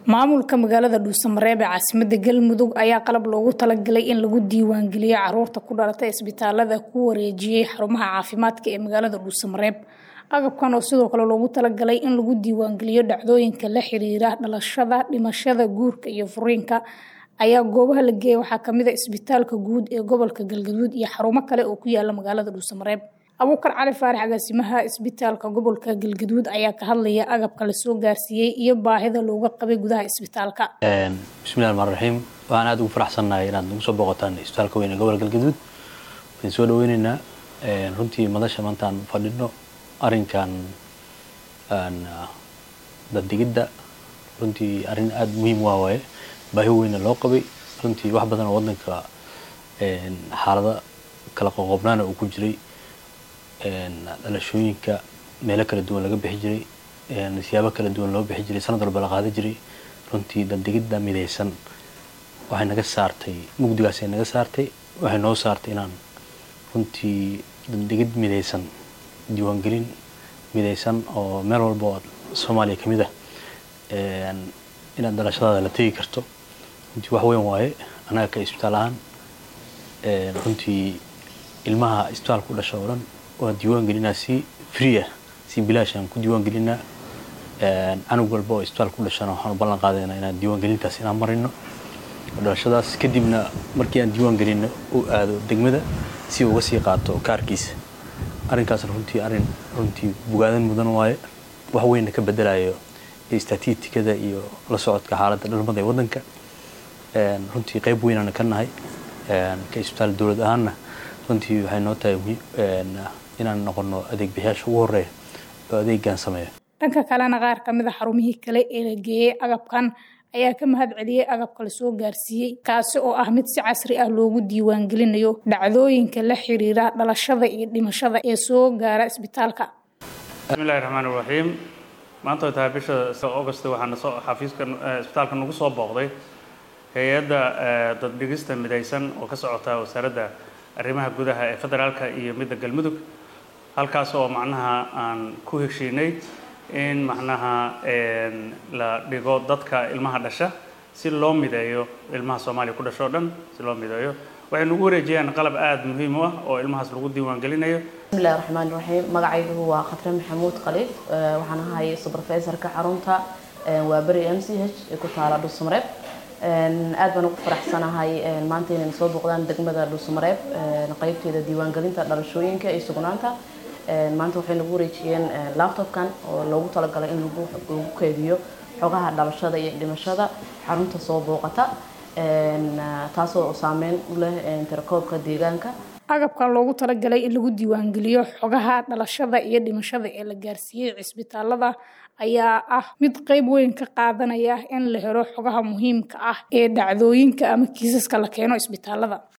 maamulka magaalada dhuusamareeb ee caasimada galmudug ayaa qalab loogu talagalay in lagu diiwaangeliyo caruurta ku dhalatay isbitaalada ku wareejiyey xarumaha caafimaadka ee magaalada dhuusamareeb agabkan oo sidoo kale loogu talagalay in lagu diiwaangeliyo dhacdooyinka la xiriira dhalashada dhimashada guurka iyo furiinka ayaa goobaha la geeyay waxaa kamid a isbitaalka guud ee gobolka galgaduud iyo xarumo kale oo ku yaala magaalada dhuusamareeb abuukar cali faarax agaasimaha isbitaalka gobolka galgaduud ayaa ka hadlaya agabka lasoo gaarsiiyey iyo baahida looga qabay gudaha isbitaalka bismillahi raxmaan raxiim waxaan aada ugu faraxsannahay inaad nagu soo booqataan isbitaalka weyn ee gobolka galgaduud waan soo dhaweyneynaa runtii madasha maantaan fadhino arrinkan dadigidda runtii arrin aada muhiim waa waaye baahi weyna loo qabay runtii wax badan oo wadanka xaalada kala qoqobnaana uu ku jiray dhalashooyinka meelo kala duwan laga bixi jiray siyaabo kala duwan loo bixi jiray sanad walba la qaada jiray runtii dadigidda midaysan waxay naga saartay mugdigaasay naga saartay waxay noo saartay inaan runtii dadigid midaysan diiwaangelin midaysan oo meel walba oo soomaaliya ka mid ah inaad dhalashadaada la tegi karto runtii wax weyn waaye annaga ka isbitaal ahaan runtii ilmaha isbitaalka u dhasha oo dhan waan diiwaan gelinaa si free ah si bilaash aan ku diiwaan gelinaa canug walba oo isbitaalka u dhashana waxaan u ballan qaadaynaa inaan diiwaan gelintaas inaan marino dhalashadaas kadibna markii aan diiwaan gelino u aado degmada si uga sii qaato kaarkiisa arrinkaasna runtii arrin runtii bugaadan mudan waaye wax weynna ka bedelayo statitikada iyo la socodka xaaladda dhalmada ee waddanka runtii qayb weynaan ka nahay ka isbitaal dowlad ahaanna runtii waxay noo tahay inaan noqono adeeg bixiyaasha ugu horeeya oo adeegan sameeya dhanka kalena qaar kamid a xarumihii kale ee la geeyey agabkan ayaa ka mahad celiyey agabka lasoo gaarsiiyey kaasi oo ah mid si casri ah loogu diiwaangelinayo dhacdooyinka la xiriira dhalashada iyo dhimashada ee soo gaara isbitaalka bismillahi raxmaan iraxiim maanta way tahay bisha august waxaana soo xafiiska isbitaalka nagu soo booqday hay-adda daddhigista midaysan oo ka socota wasaaradda arrimaha gudaha ee federaalka iyo midda galmudug halkaas oo macnaha aan ku heshiinay in macnaha la dhigo dadka ilmaha dhasha si loo mideeyo ilmaha soomaaliya ku dhasho o dhan si loo mideeyo waxay nagu wareejiyaan qalab aada muhiim u ah oo ilmahaas lagu diiwaan gelinayo bismillahi raxmaan raxiim magacaygu waa khatre maxamuud khaliif waxaan ahay subrofesorka xarunta waa beri m c h ee ku taala dhuusamareeb aad baan ugu faraxsanahay maanta inayna soo booqdaan degmada dhuusamareeb qeybteeda diiwaangelinta dhalashooyinka iyo sugnaanta maanta waxay nagu wareejiyeen laptopkan oo loogu talagalay in lagu keydiyo xogaha dhalashada iyo dhimashada xarunta soo booqata taasoo saameyn u leh tirakoobka deegaanka agabkan loogu talagalay in lagu diiwaangeliyo xogaha dhalashada iyo dhimashada ee la gaarsiiyey cisbitaalada ayaa ah mid qeyb weyn ka qaadanaya in la helo xogaha muhiimka ah ee dhacdooyinka ama kiisaska la keeno isbitaalada